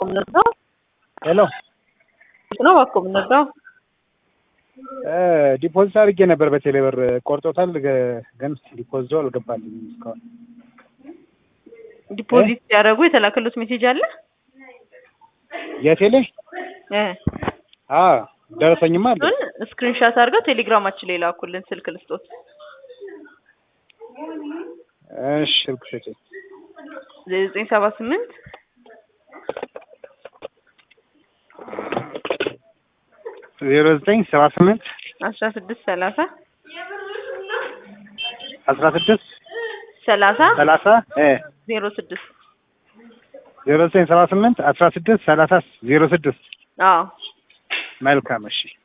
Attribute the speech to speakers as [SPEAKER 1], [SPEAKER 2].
[SPEAKER 1] የምንወስደው
[SPEAKER 2] ሄሎ
[SPEAKER 1] ነው እባክዎ የምንወስደው
[SPEAKER 2] ዲፖዚት አድርጌ ነበር በቴሌ ብር ቆርጦታል፣ ገ- ግን ዲፖዚቱ አልገባልኝም እስካሁን።
[SPEAKER 1] ዲፖዚት ሲያደርጉ የተላከሉት ሜሴጅ አለ
[SPEAKER 2] የቴሌ
[SPEAKER 1] እ
[SPEAKER 2] አ ደረሰኝማ አለ።
[SPEAKER 1] እሱን ስክሪንሻት አድርገው ቴሌግራማችን ላይ ላኩልን። ስልክ ልስጦት
[SPEAKER 2] እሺ ስልክ ስጪኝ።
[SPEAKER 1] ዘጠኝ ሰባ ስምንት
[SPEAKER 2] ዜሮ ዘጠኝ ሰባ ስምንት
[SPEAKER 1] አስራ ስድስት ሰላሳ
[SPEAKER 2] አስራ ስድስት
[SPEAKER 1] ሰላሳ
[SPEAKER 2] ሰላሳ እ
[SPEAKER 1] ዜሮ ስድስት
[SPEAKER 2] ዜሮ ዘጠኝ ሰባ ስምንት አስራ ስድስት ሰላሳ ዜሮ ስድስት
[SPEAKER 1] አዎ
[SPEAKER 2] መልካም እሺ